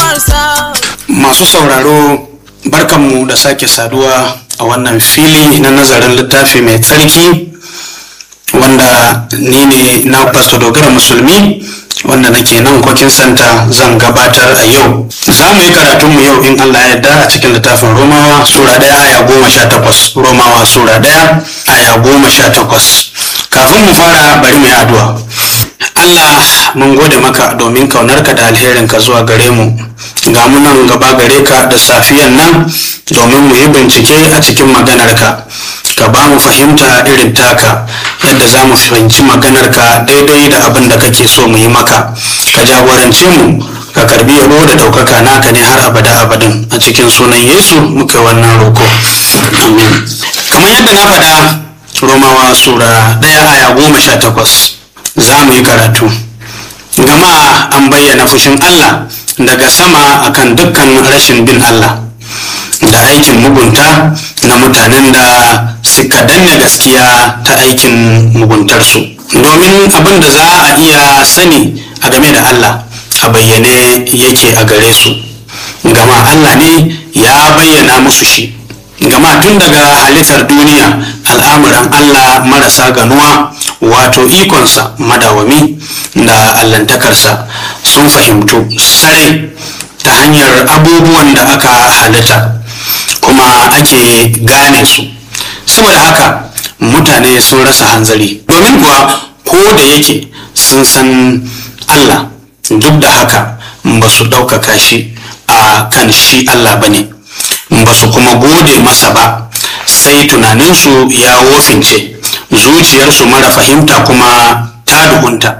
rahamarsa Masu sauraro barkanmu da sake saduwa a wannan fili na nazarin littafi mai tsarki wanda ni ne na pastor dogara musulmi wanda nake nan kwakin santa zan gabatar a yau za mu yi karatunmu yau in allah ya yarda a cikin littafin romawa sura ɗaya aya goma sha takwas romawa sura ɗaya aya goma sha takwas kafin mu fara bari mu yi addu'a allah mun gode maka domin kaunarka da alherinka zuwa gare mu ga mu nan gaba gare ka da safiyan nan domin mu yi bincike a cikin maganarka ka ba mu fahimta irin taka yadda za mu fahimci maganarka daidai da abin da kake so mu yi maka ka jagorance mu ka karbi yabo da ɗaukaka naka ne har abada abadin a cikin sunan yesu muka wannan roko amin kamar yadda na faɗa romawa sura ɗaya aya goma sha takwas za mu yi karatu gama an bayyana fushin allah daga sama akan dukkan rashin bin allah da aikin mugunta na mutanen da suka danne gaskiya ta aikin muguntarsu domin abin da za a iya sani a game da Allah a bayyane yake a gare su gama Allah ne ya bayyana musu shi gama tun daga halittar duniya al'amuran Allah marasa ganuwa wato ikonsa madawami da allantakarsa sun fahimtu sarai ta hanyar abubuwan da aka halitta kuma ake gane su saboda haka mutane sun rasa hanzari domin kuwa ko da yake sun san Allah duk da haka ba su ɗaukaka shi a kan shi Allah ba ne ba su kuma gode masa ba sai tunaninsu ya wofince zuciyarsu mara fahimta kuma ta duhunta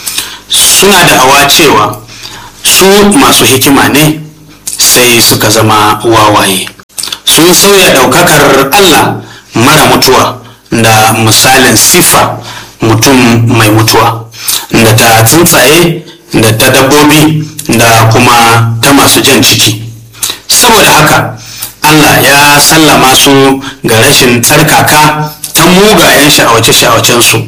suna da awa cewa su masu hikima ne sai suka zama wawaye sun sauya ɗaukakar Allah mara mutuwa da misalin siffa mutum mai mutuwa da ta tsuntsaye da ta dabbobi da kuma ta masu jan ciki saboda haka Allah ya sallama su ga rashin tsarkaka ta mugayen sha'awace-sha'awacensu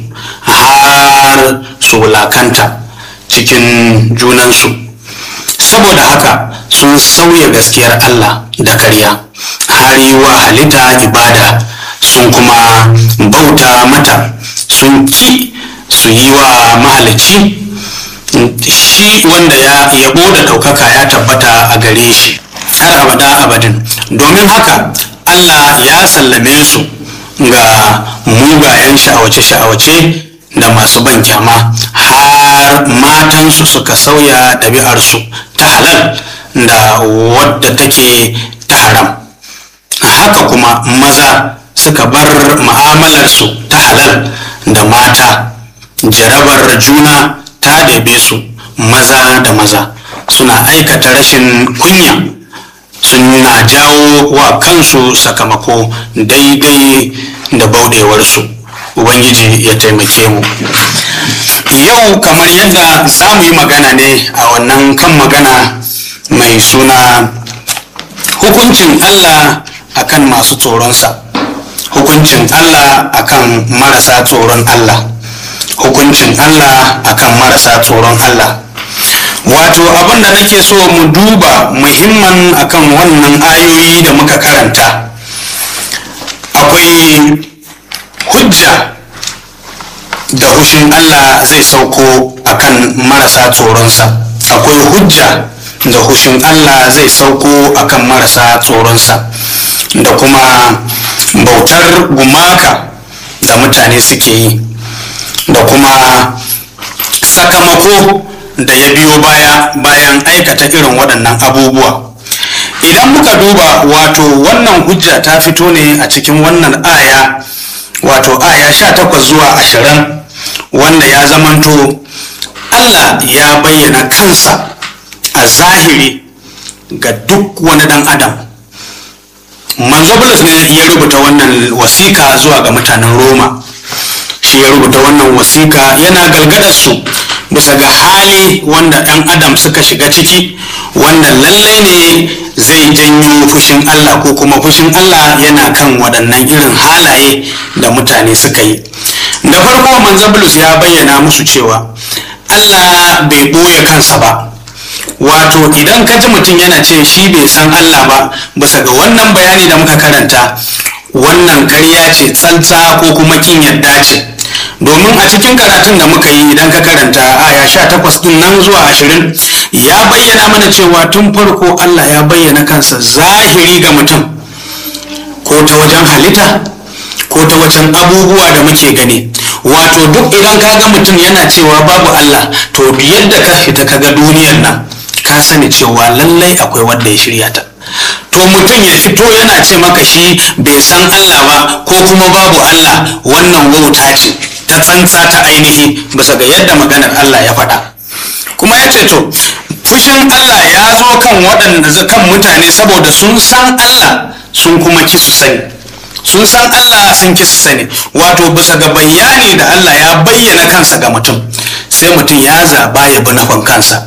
har su wulakanta cikin junansu saboda haka sun sauya gaskiyar Allah da karya har yi wa halitta ibada sun kuma bauta mata sun ki su yi wa mahalicci shi wanda ya yabo da ɗaukaka ya tabbata a gare shi har abada abadin domin haka Allah ya sallame su ga mugayen sha'awace-sha'awace da masu ban kyama har matansu suka sauya ɗabi'arsu ta halal da wadda take ta haram haka kuma maza suka bar ma'amalarsu ta halal da mata jarabar juna ta dabe su maza da maza suna aikata rashin kunya suna jawo wa kansu sakamako daidai da bauɗewarsu ubangiji ya taimake mu yau kamar yadda za mu yi magana ne a wannan kan magana mai suna hukuncin allah akan masu tsoronsa hukuncin allah akan marasa tsoron allah hukuncin allah akan marasa tsoron allah wato abin da nake so mu duba muhimman akan wannan ayoyi da muka karanta akwai hujja da hushin Allah zai sauko akan marasa tsoronsa akwai hujja da hushin Allah zai sauko akan marasa tsoronsa da kuma bautar gumaka da mutane suke yi da kuma sakamako da ya biyo baya bayan aikata irin waɗannan abubuwa idan muka duba wato wannan hujja ta fito ne a cikin wannan aya wato aya sha takwas zuwa ashirin wanda ya zamanto Allah ya bayyana kansa a zahiri ga duk wani ɗan adam manzo bulus ne ya rubuta wannan wasiƙa zuwa ga mutanen roma shi ya rubuta wannan wasiƙa yana galgadar su bisa ga hali wanda ɗan adam suka shiga ciki wanda lallai ne zai janyo fushin Allah ko kuma fushin Allah yana kan waɗannan irin halaye da mutane suka yi da farko manzo bulus ya bayyana musu cewa Allah bai ɓoye kansa ba wato idan ka ji mutum yana ce shi bai san Allah ba bisa ga wannan bayani da muka karanta wannan karya ce tsantsa ko kuma kin yadda ce domin a cikin karatun da muka yi idan ka karanta aya sha takwas din nan zuwa ashirin ya bayyana mana cewa tun farko Allah ya bayyana kansa zahiri ga mutum ko ta wajen halitta ko ta wajen abubuwa da muke gani wato duk idan ka ga mutum yana cewa babu Allah to yadda ka fita ka ga duniyar nan ka sani cewa lallai akwai wanda ya shirya ta to mutum ya fito yana ce maka shi bai san Allah ba ko kuma babu Allah wannan wauta ce ta tsantsa ta ainihi bisa ga yadda maganar Allah ya faɗa kuma ya ce to fushin Allah ya zo kan waɗanda kan mutane saboda sun san Allah sun kuma ki su sani sun san Allah sun ki su sani wato bisa ga bayani da Allah ya bayyana kansa ga mutum sai mutum ya zaba ya bi nufin kansa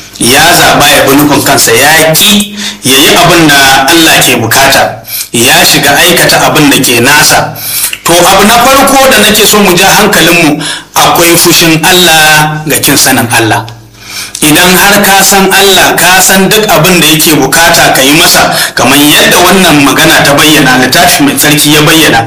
ya zaba ya bi nufin kansa ya ki ya yi abin da Allah ke bukata ya shiga aikata abin da ke nasa to abu na farko da nake so mu ja hankalinmu akwai fushin Allah ga kin sanin Allah idan har ka san Allah ka san duk abin da yake bukata ka yi masa kamar yadda wannan magana ta bayyana littafi mai tsarki ya bayyana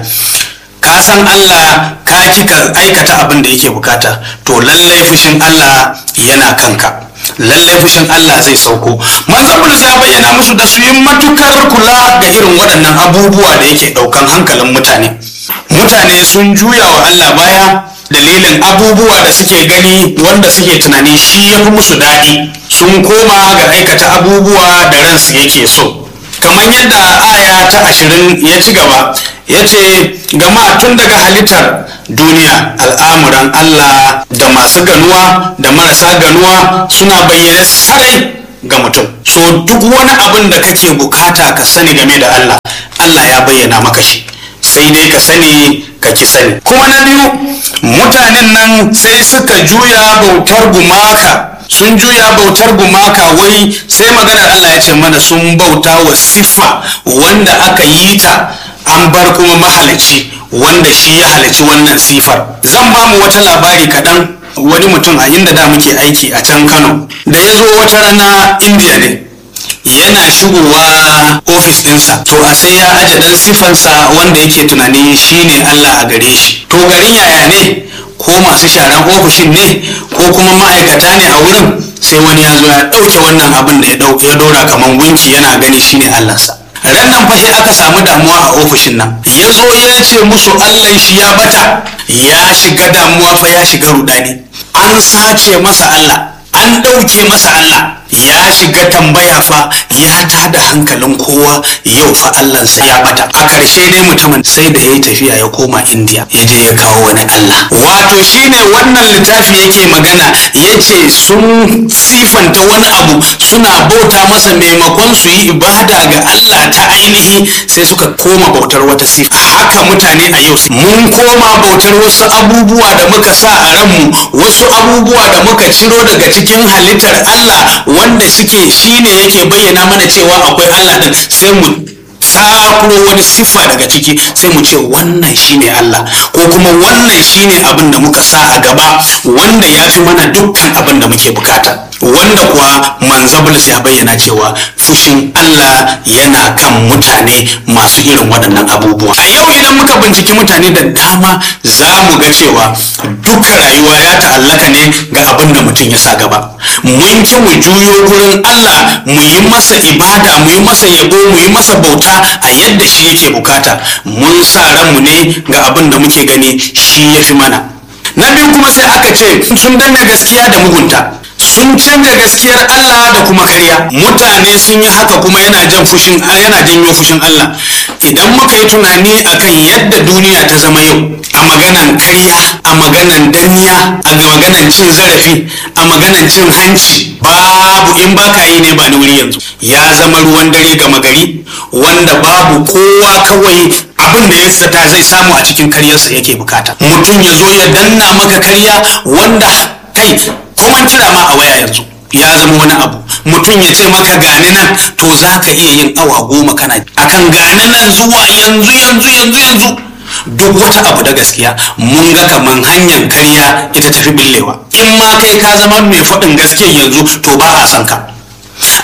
ka san Allah ka kika aikata abin da yake bukata to lallai fushin Allah yana kanka lallai fushin Allah zai sauko manzo Bulus ya bayyana musu da su yi matukar kula da irin waɗannan abubuwa da yake ɗaukan hankalin mutane mutane sun juya wa Allah baya dalilin abubuwa da suke gani wanda suke tunani shi ya fi musu daɗi sun koma ga aikata abubuwa da ransu yake so kamar yadda aya ta ashirin ya ci gaba ya ce gama tun daga halittar duniya al'amuran Allah da masu ganuwa da marasa ganuwa suna bayyana sarai ga mutum so duk wani abin da kake bukata ka sani game da Allah Allah ya bayyana maka shi sai dai ka sani ka ki sani kuma na biyu mutanen nan sai suka juya bautar gumaka sun juya bautar gumaka wai sai maganar Allah ya ce mana sun bauta wa siffa wanda aka yi ta an bar kuma mahalici wanda shi ya halici wannan sifar zan ba mu wata labari kaɗan wani mutum a inda da muke aiki a can kano da ya zo wata rana indiya ne yana shigowa ofis ɗinsa to a sai ya aje ɗan sifansa wanda yake tunani shine Allah a gare shi to garin yaya ne ko masu sharan ofishin ne ko kuma ma'aikata ne a wurin sai wani ya zo ya ɗauke wannan abin da ya ɗora kamar gunki yana gani shine Allahnsa ran nan fa sai aka samu damuwa a ofishin nan ya zo ya ce musu Allah shi ya bata ya shiga damuwa fa ya shiga rudani an sace masa Allah an ɗauke masa Allah ya shiga tambaya fa ya tada hankalin kowa yau fa Allahnsa ya bata a ƙarshe dai mutumin sai da ya yi tafiya ya koma India ya je ya kawo wani Allah wato shine wannan littafi yake magana ya ce sun sifanta wani abu suna bauta masa maimakon su yi ibada ga Allah ta ainihi sai suka koma bautar wata sifa haka mutane a yau mun koma bautar wasu abubuwa da muka sa a ranmu wasu abubuwa da muka ciro daga cikin halittar Allah wanda suke shine yake bayyana mana cewa akwai Allah din sai mu tsakuro wani siffa daga ciki sai mu ce wannan shine Allah ko kuma wannan shine abin da muka sa a gaba wanda ya fi mana dukkan abin da muke bukata wanda kuwa manzabulus ya bayyana cewa fushin Allah yana kan mutane masu irin waɗannan abubuwa a yau idan muka binciki mutane da dama za mu ga cewa duka rayuwa ya ta'allaka ne ga abin da mutum ya sa gaba mun ki mu juyo gurin Allah mu yi masa ibada mu yi masa yabo mu yi masa bauta a yadda shi yake bukata mun sa ranmu ne ga abin da muke gani shi ya fi mana na biyu kuma sai aka ce sun danna gaskiya da mugunta sun canza gaskiyar Allah da kuma karya mutane sun yi haka kuma yana jan fushin yana janyo fushin Allah idan muka yi tunani akan yadda duniya ta zama yau a maganan karya a maganan danniya a maganan cin zarafi a maganan cin hanci babu in baka yi ne ba ni wuri yanzu ya zama ruwan dare gama gari wanda babu kowa kawai abin da ya zata zai samu a cikin karyarsa yake bukata mutum ya zo ya danna maka karya wanda kai kuma kira ma a waya yanzu ya zama wani abu mutum ya ce maka gani nan to za ka iya yin awa goma kana akan gani nan zuwa yanzu yanzu yanzu yanzu duk wata abu da gaskiya mun ga kaman hanyar karya ita tafi billewa in ma kai ka zama mai faɗin gaskiya yanzu to ba a san ka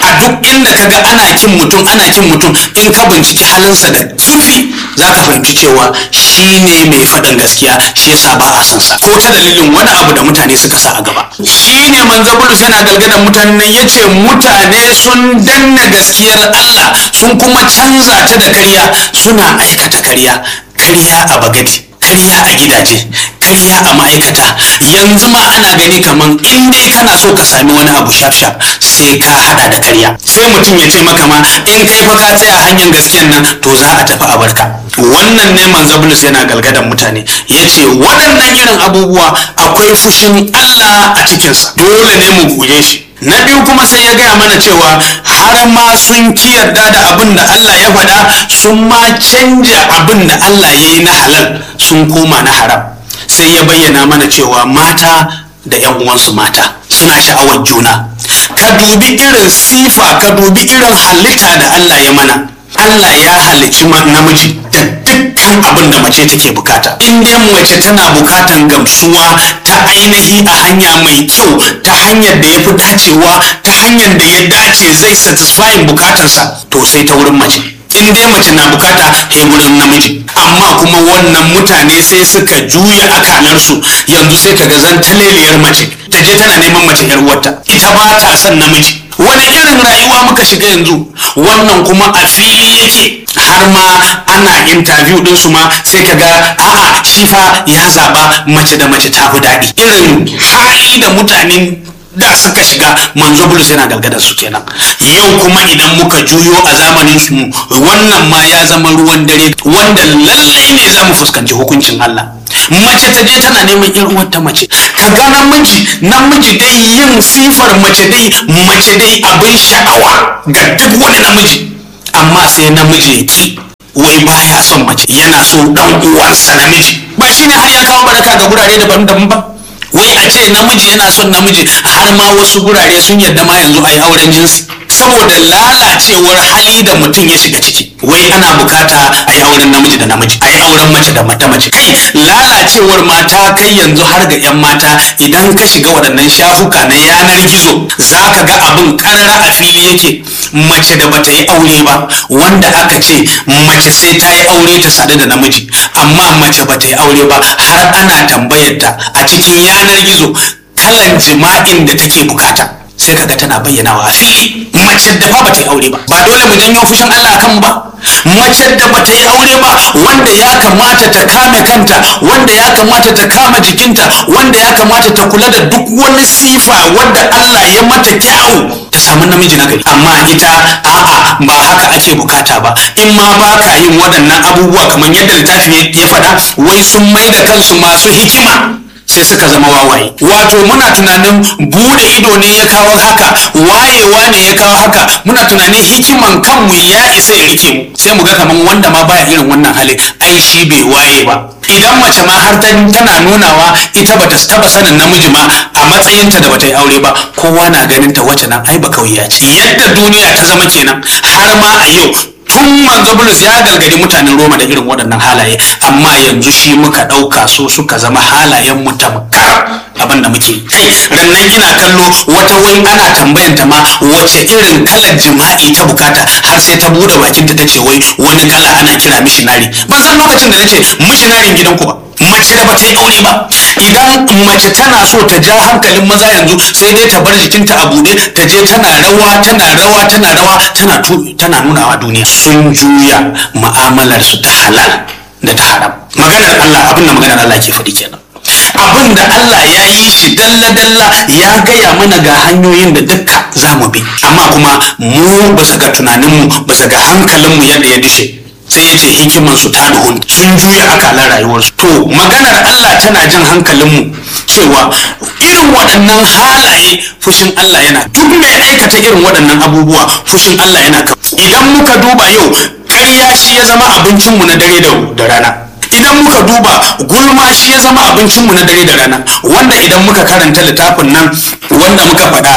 a duk inda ka ga ana kin mutum ana kin mutum in ka binciki halinsa da zurfi za ka fahimci cewa shi ne mai faɗin gaskiya shi yasa ba a san sa ko ta dalilin wani abu da mutane suka sa a gaba shi ne manzo bulus yana galgadan mutanen nan yace mutane sun danna gaskiyar Allah sun kuma canza ta da karya suna aikata karya karya a bagadi karya a gidaje karya a ma'aikata yanzu ma ana gani kaman in dai kana so ka sami wani abu shaf shaf sai ka hada da karya sai mutum ya ce maka ma in kai fa ka tsaya hanyar gaskiyan nan to za a tafi a barka wannan ne manzabulus yana galgadan mutane ya ce waɗannan irin abubuwa akwai fushin allah a cikinsa dole ne mu guje shi na biyu kuma sai ya gaya mana cewa har ma sun ki yarda da abin da Allah ya faɗa sun ma canja abin da Allah ya yi na halal sun koma na haram sai ya bayyana mana cewa mata da 'yan uwansu mata suna sha'awar juna ka dubi irin sifa ka dubi irin halitta da Allah ya mana Allah ya halicci namiji da dukkan abin da mace take bukata in dai mace tana bukatan gamsuwa ta ainihi a hanya mai kyau ta hanyar da ya fi dacewa ta hanyar da ya dace zai satisfying bukatarsa to sai ta wurin mace in dai mace na bukata ta wurin namiji amma kuma wannan mutane sai suka juya akalarsu yanzu sai ka ga zantaleliyar mace ta je tana neman mace yar uwarta ita ba ta son namiji wani irin rayuwa muka shiga yanzu wannan kuma a fili yake har ma ana interview din su ma sai ka ga a'a shi fa ya zaba mace da mace ta fi daɗi irin hali da mutanen da suka shiga manzo bulus yana galgadar su kenan yau kuma idan muka juyo a zamanin su wannan ma ya zama ruwan dare wanda lallai ne za mu fuskanci hukuncin Allah mace ta je tana neman yan uwarta mace ka ga namiji namiji dai yin sifar mace dai mace dai abin sha'awa ga duk wani namiji amma sai namiji ya ki wai baya son mace yana so dan uwansa namiji ba shine har ya kawo baraka ga gurare daban-daban ba wai a ce namiji yana son namiji har ma wasu gurare sun yadda ma yanzu a yi auren jinsi saboda lalacewar hali da mutum ya shiga ciki wai ana bukata a yi auren namiji da namiji a yi auren mace da mata mace kai lalacewar mata kai yanzu har ga 'yan mata idan ka shiga waɗannan shafuka na yanar gizo za ka ga abin karara a fili yake mace da bata yi aure ba wanda aka ce mace sai ta yi aure ta sadu da namiji amma mace bata yi aure ba har ana tambayar ta a cikin yanar gizo kalan jima'in da take bukata sai kaga tana bayyanawa a fili mace da fa bata yi aure ba ba dole mu janyo fushin Allah akan ba mace da bata yi aure ba wanda ya kamata ta kame kanta wanda ya kamata ta kama jikinta wanda ya kamata ta kula da duk wani sifa wanda Allah ya mata kyawu ta samu namiji na gari amma ita a'a ba haka ake bukata ba in ma ba ka yin waɗannan abubuwa kamar yadda littafi ya faɗa wai sun mai da kansu masu hikima sai suka zama wawaye wato muna tunanin bude ido ne ya kawo haka wayewa ne ya kawo haka muna tunanin hikiman kanmu ya isa ya rike mu sai mu ga kaman wanda ma baya irin wannan hali ai shi bai waye ba idan mace ma har ta tana nunawa ita bata taba sanin namiji ma a matsayinta da bata yi aure ba kowa na ganin ta wace nan ai ba kauya ce yadda duniya ta zama kenan har ma a yau tun manzo bulus ya galgadi mutanen roma da irin waɗannan halaye amma yanzu shi muka ɗauka so suka zama halayen mu tamkar abin da muke kai rannan ina kallo wata wai ana tambayan ta ma wace irin kalar jima'i ta bukata har sai ta bude bakinta ta ce wai wani kala ana kira mishinari ban san lokacin da nace mishinarin gidanku ba mace da bata yi aure ba idan mace tana so ta ja hankalin maza yanzu sai dai ta bar jikinta a bude ta je tana rawa tana rawa tana rawa tana tana nunawa duniya sun juya mu'amalar su ta halal da ta haram maganar Allah abin da maganar Allah ke faɗi kenan abin da Allah ya yi shi dalla-dalla ya gaya mana ga hanyoyin da dukka za mu bi amma kuma mu bisa ga tunaninmu bisa ga hankalinmu yadda ya dishe sai ya ce hikimansu ta duhun sun juya akalan rayuwarsu to maganar Allah tana jin hankalinmu cewa irin waɗannan halaye fushin Allah yana duk mai aikata irin waɗannan abubuwa fushin Allah yana kan idan muka duba yau ƙarya shi ya zama abincinmu na dare da rana idan muka duba gulma shi ya zama abincinmu na dare da rana wanda idan muka karanta littafin nan wanda muka faɗa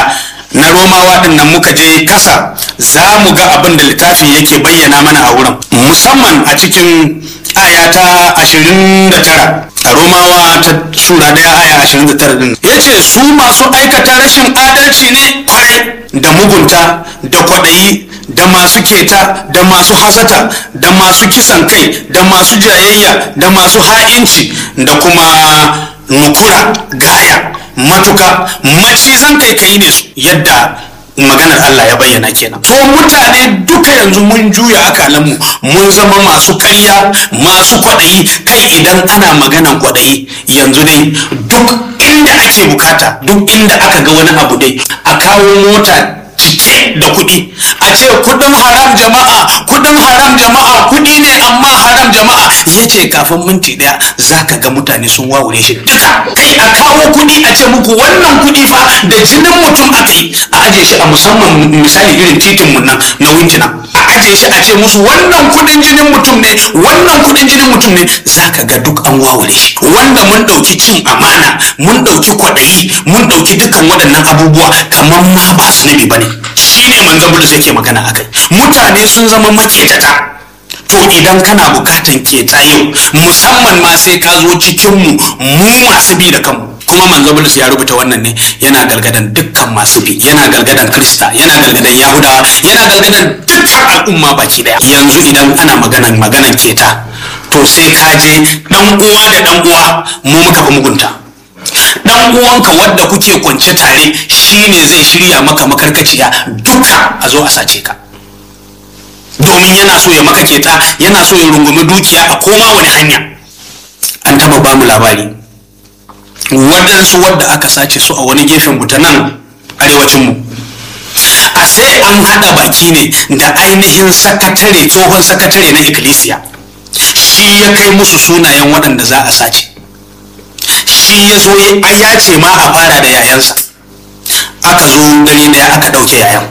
na romawa din nan muka je kasa za mu ga abin da littafi yake bayyana mana a wurin musamman a cikin aya ta 29 a romawa ta sura daya aya 29 din ya ce su masu aikata rashin adalci ne kwarai da mugunta da kwaɗayi da masu keta da masu hasata da masu kisan kai da masu jayayya da masu ha'inci da kuma nukura gaya matuka macizan kai kai ne su yadda maganar Allah ya bayyana kenan to mutane duka yanzu mun juya akalanmu mun zama masu karya masu kwaɗayi kai idan ana maganan kwaɗayi yanzu dai duk inda ake bukata duk inda aka ga wani abu dai a kawo mota cike da kuɗi a ce kuɗin haram jama'a kuɗin haram jama'a kuɗi ne amma haram jama'a ya ce kafin minti ɗaya za ka ga mutane sun wawure shi duka kai a kawo kuɗi a ce muku wannan kuɗi fa da jinin mutum aka yi a aje shi a musamman misali irin titinmu nan na wintina a aje shi a ce musu wannan kuɗin jinin mutum ne wannan kuɗin jinin mutum ne za ka ga duk an wawure shi wanda mun ɗauki cin amana mun ɗauki kwaɗayi mun ɗauki dukkan waɗannan abubuwa kamar ma ba su nabi ba ne shi ne manzon bulus yake magana akai mutane sun zama maketata to idan kana bukatan keta yau musamman ma sai ka zo cikin mu mu masu bi da kanmu kuma manzon bulus ya rubuta wannan ne yana galgadan dukkan masu bi yana galgadan krista yana galgadan yahudawa yana galgadan dukkan al'umma baki daya yanzu idan ana maganan maganan keta to sai ka je dan uwa da dan uwa mu muka fi mugunta dan uwanka wadda kuke kwance tare shine zai shirya maka makarkaciya duka a zo a sace ka domin yana so ya maka keta yana so ya rungumi dukiya a koma wani hanya an taba ba mu labari waɗansu wadda aka sace su a wani gefen mu ta nan arewacin mu a sai an haɗa baki ne da ainihin sakatare tsohon sakatare na ikkilisiya shi ya kai musu sunayen waɗanda za a sace shi ya zo ya ce ma a fara da yayansa aka zo dare daya aka ɗauke yayan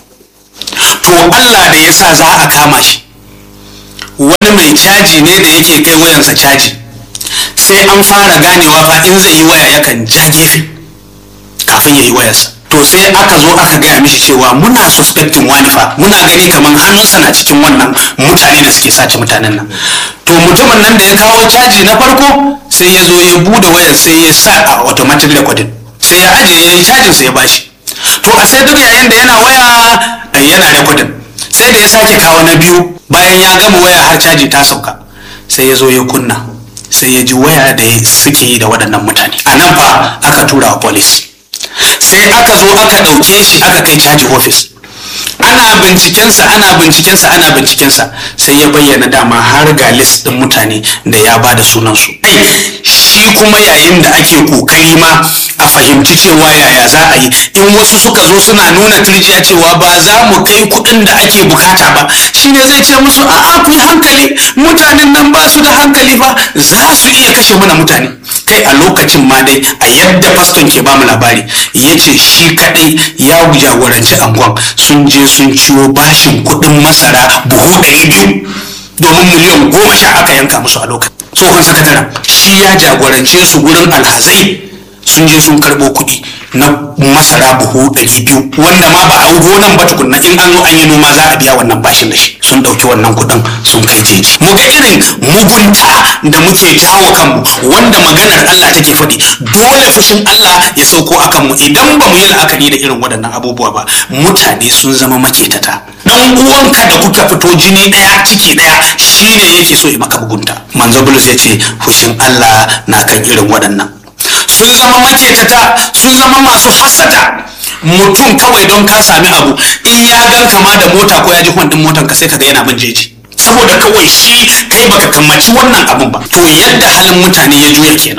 to allah da ya sa za a kama shi wani mai caji ne da yake kai wayansa caji sai an fara ganewa fa in zai yi waya yakan ja gefe kafin ya yi wayarsa to sai aka zo aka gaya mishi cewa muna suspectin wani fa muna gani kamar hannunsa na cikin wannan mutane da suke sace mutanen nan to mutumin nan da ya kawo caji na farko sai ya zo ya bude wayar sai ya sa a automatic recording sai ya ajiye ya yi cajin sai ya bashi to a sai duk yayin da yana waya yana recording sai da ya sake kawo na biyu bayan ya gama waya har caji ta sauka sai ya zo ya kunna sai ya ji waya da suke yi da waɗannan mutane a nan fa aka tura wa police sai aka zo aka ɗauke shi aka kai caji ofis ana bincikensa ana bincikensa ana bincikensa sai ya bayyana dama har ga list ɗin mutane da ya ba da sunansu shi kuma yayin da ake kokari ma a fahimci cewa yaya za a yi in wasu suka zo suna nuna turjiya cewa ba za mu kai kuɗin da ake bukata ba shine zai ce musu a'a ku yi hankali mutanen nan ba su da hankali ba za su iya kashe mana mutane kai a lokacin ma dai a yadda faston ke bamu labari ya ce shi kadai ya jagoranci angon sun je sun ciwo bashin kuɗin masara buhu ɗari biyu domin miliyan goma sha aka yanka musu a lokacin tsohon sakataren shi ya jagorance su gurin alhazai sun je sun karɓo kuɗi na masara buhu ɗari biyu wanda ma ba a gonan ba tukunna in an zo an yi noma za a biya wannan bashin da shi sun ɗauki wannan kuɗin sun kai jeji mu ga irin mugunta da muke jawo kanmu wanda maganar Allah take faɗi dole fushin Allah ya sauko a kanmu idan ba mu yi la'akari da irin waɗannan abubuwa ba mutane sun zama maketata dan uwanka da kuka fito jini ɗaya ciki ɗaya shine yake so ya maka mugunta manzo bulus ya ce fushin Allah na kan irin waɗannan sun zama maketata sun zama masu hasada mutum kawai don ka sami abu in ya gan kama da mota ko ya ji kwan din motan ka sai ka ga yana bin jeji saboda kawai shi kai baka kammaci wannan abun ba to yadda halin mutane ya juya kenan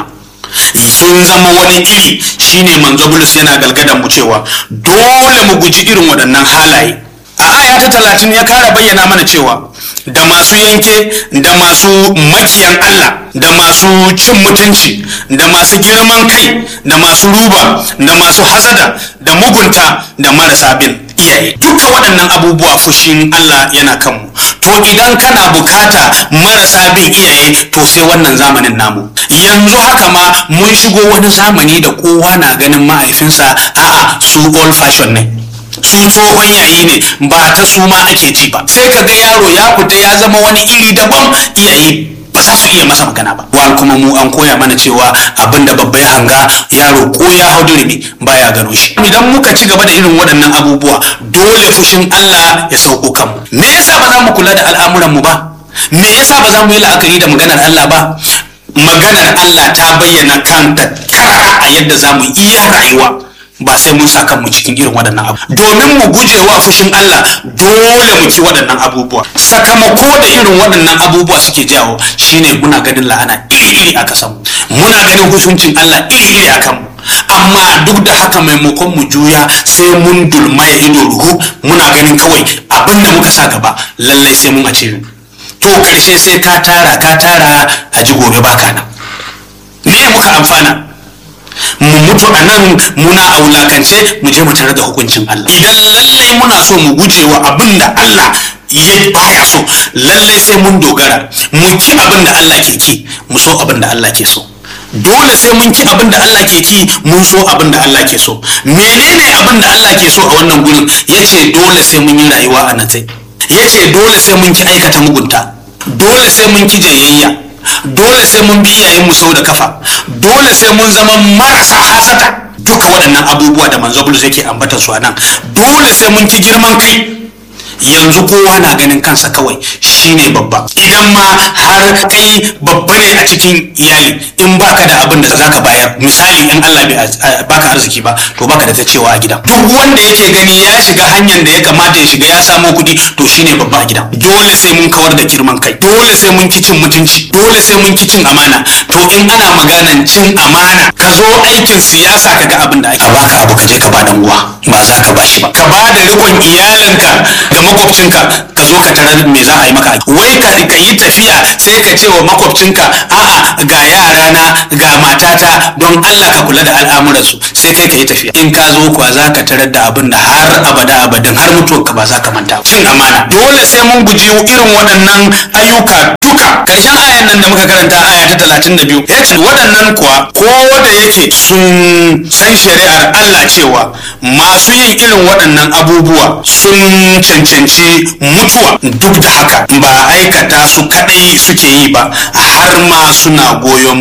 sun zama wani iri shine manzo bulus yana galgadan mu cewa dole mu guji irin waɗannan halaye a aya ta talatin ya kara bayyana mana cewa da masu yanke da masu makiyan Allah da masu cin mutunci da masu girman kai da masu ruba da masu hasada da mugunta da marasa bin iyaye duka waɗannan abubuwa fushin Allah yana kanmu to idan kana bukata marasa bin iyaye to sai wannan zamanin namu yanzu haka ma mun shigo wani zamani da kowa na ganin mahaifinsa a'a su old fashion ne su tsohon yayi ne ba ta su ma ake ji ba sai ka ga yaro ya fita ya zama wani iri daban iyaye ba za su iya masa magana ba wa kuma mu an koya mana cewa abin da babba ya hanga yaro ko ya hau dirimi baya gano shi idan muka ci gaba da irin waɗannan abubuwa dole fushin Allah ya sauko kanmu me yasa ba za mu kula da al'amuran mu ba me yasa ba za mu yi la'akari da maganar Allah ba maganar Allah ta bayyana kanta karara a yadda za mu iya rayuwa ba sai mun sa kanmu cikin irin waɗannan abu domin mu guje wa fushin Allah dole mu ki waɗannan abubuwa sakamako da irin waɗannan abubuwa suke jawo shine muna ganin la'ana iri-iri a kasan muna ganin hukuncin Allah iri-iri a kanmu amma duk da haka maimakon mu juya sai mun dulmaya ido ruhu muna ganin kawai abin da muka sa gaba lallai sai mun a to karshe sai ka tara ka tara a ji gobe baka nan me muka amfana mu mutu a nan muna a wulakance mu je mu tare da hukuncin Allah idan lallai muna so mu guje wa abin da Allah ya baya so lallai sai mun dogara mu ki abin da Allah ke ki mu so abin da Allah ke so dole sai mun ki abin da Allah ke ki mun so abin da Allah ke so menene abin da Allah ke so a wannan gurin yace dole sai mun yi rayuwa a natsai yace dole sai mun ki aikata mugunta dole sai mun ki jayayya dole sai mun bi iyayenmu sau da kafa dole sai mun zama marasa hasada duka waɗannan abubuwa da manzo bulus yake ambata su a nan dole sai mun ki girman kai yanzu kowa na ganin kansa kawai shine babba idan ma har kai babba ne a cikin iyali in baka da abin da zaka bayar misali in Allah bai baka arziki ba to baka da ta cewa a gidan duk wanda yake gani ya shiga hanyar da ya kamata ya shiga ya samo kuɗi to shine babba a gidan dole sai mun kawar da girman kai dole sai mun ki cin mutunci dole sai mun ki cin amana to in ana maganan cin amana ka zo aikin siyasa ka ga abin da ake baka abu ka je ka ba dan uwa ba za ka bashi ba ka ba da rikon iyalinka ga makwabcinka ka zo ka tarar me za a yi maka wai ka yi tafiya sai ka ce wa makwabcinka a'a ga yarana ga matata don Allah ka kula da al'amuransu sai kai ka yi tafiya in ka zo kuwa za ka tarar da abin da har abada abadin har mutuwarka ba za ka manta cin amana dole sai mun guji irin waɗannan ayyuka duka karshen ayan nan da muka karanta aya ta talatin da biyu ya ce waɗannan kuwa ko da yake sun san shari'ar Allah cewa masu yin irin waɗannan abubuwa sun cancanci mutuwa duk da haka ba aikata su kaɗai suke yi ba har ma suna goyon